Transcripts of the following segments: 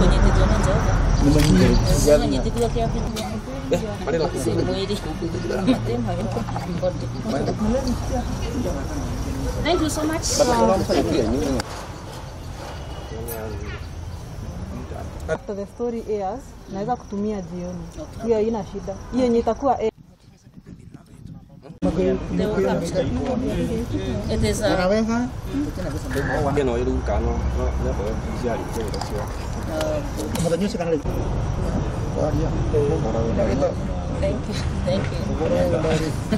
kunyitithio ni Jehova kunyitithio kia si mwili Ati mwili. Thank you so much. After the story airs, naweza kutumia jioni. Hiyo haina shida. Hiyo yenye itakuwa air. They will capture. It is a ĩno ĩruka no no nĩakorwo ciarĩ kĩrĩro cio thank you. Thank you.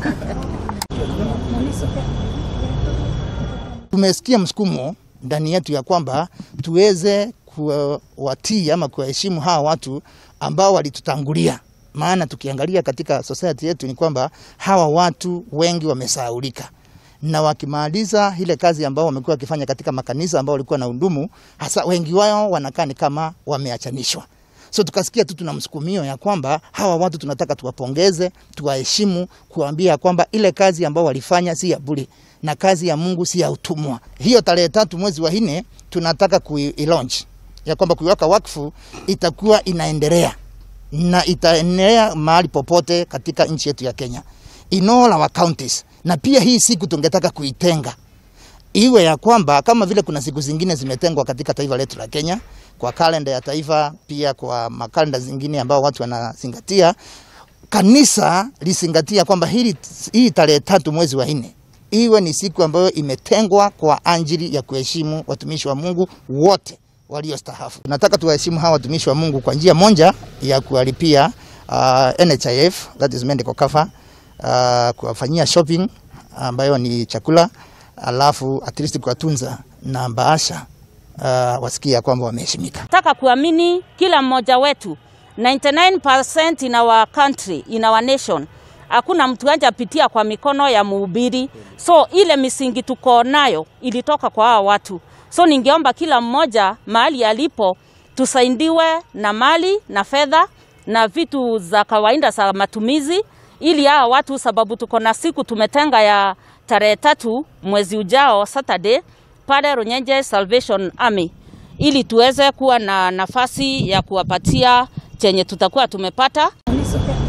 Tumesikia msukumo ndani yetu ya kwamba tuweze kuwatii ama kuwaheshimu hawa watu ambao walitutangulia. Maana tukiangalia katika society yetu ni kwamba hawa watu wengi wamesahaulika, na wakimaliza ile kazi ambao wamekuwa wakifanya katika makanisa ambao walikuwa na undumu, hasa wengi wao wanakaa ni kama wameachanishwa. So tukasikia tu tuna msukumio ya kwamba hawa watu tunataka tuwapongeze, tuwaheshimu, kuambia kwamba ile kazi ambao walifanya si ya bure na kazi ya Mungu si ya utumwa. Hiyo tarehe tatu mwezi wa nne tunataka kui-launch ya kwamba kuiweka wakfu itakuwa inaendelea na itaendelea mahali popote katika nchi yetu ya Kenya in all our counties, na pia hii siku tungetaka kuitenga iwe ya kwamba kama vile kuna siku zingine zimetengwa katika taifa letu la Kenya kwa kalenda ya taifa, pia kwa makalenda zingine ambao watu wanazingatia, kanisa lizingatia kwamba hili hii tarehe tatu mwezi wa nne iwe ni siku ambayo imetengwa kwa ajili ya kuheshimu watumishi wa Mungu wote waliostahafu. Nataka tuwaheshimu hawa watumishi wa Mungu kwa njia moja ya kuwalipia uh, NHIF that is medical cover, uh, kuwafanyia shopping ambayo ni chakula, alafu at least kuwatunza na baasha uh, wasikia kwamba wameheshimika. Nataka kuamini kila mmoja wetu 99% in our country, in our nation hakuna mtu hajapitia kwa mikono ya mhubiri. So ile misingi tuko nayo ilitoka kwa hawa watu. So ningeomba kila mmoja mahali alipo tusaidiwe na mali na fedha na vitu za kawaida za matumizi, ili hawa watu, sababu tuko na siku tumetenga ya tarehe tatu mwezi ujao Saturday pale Runyenje Salvation Army, ili tuweze kuwa na nafasi ya kuwapatia chenye tutakuwa tumepata.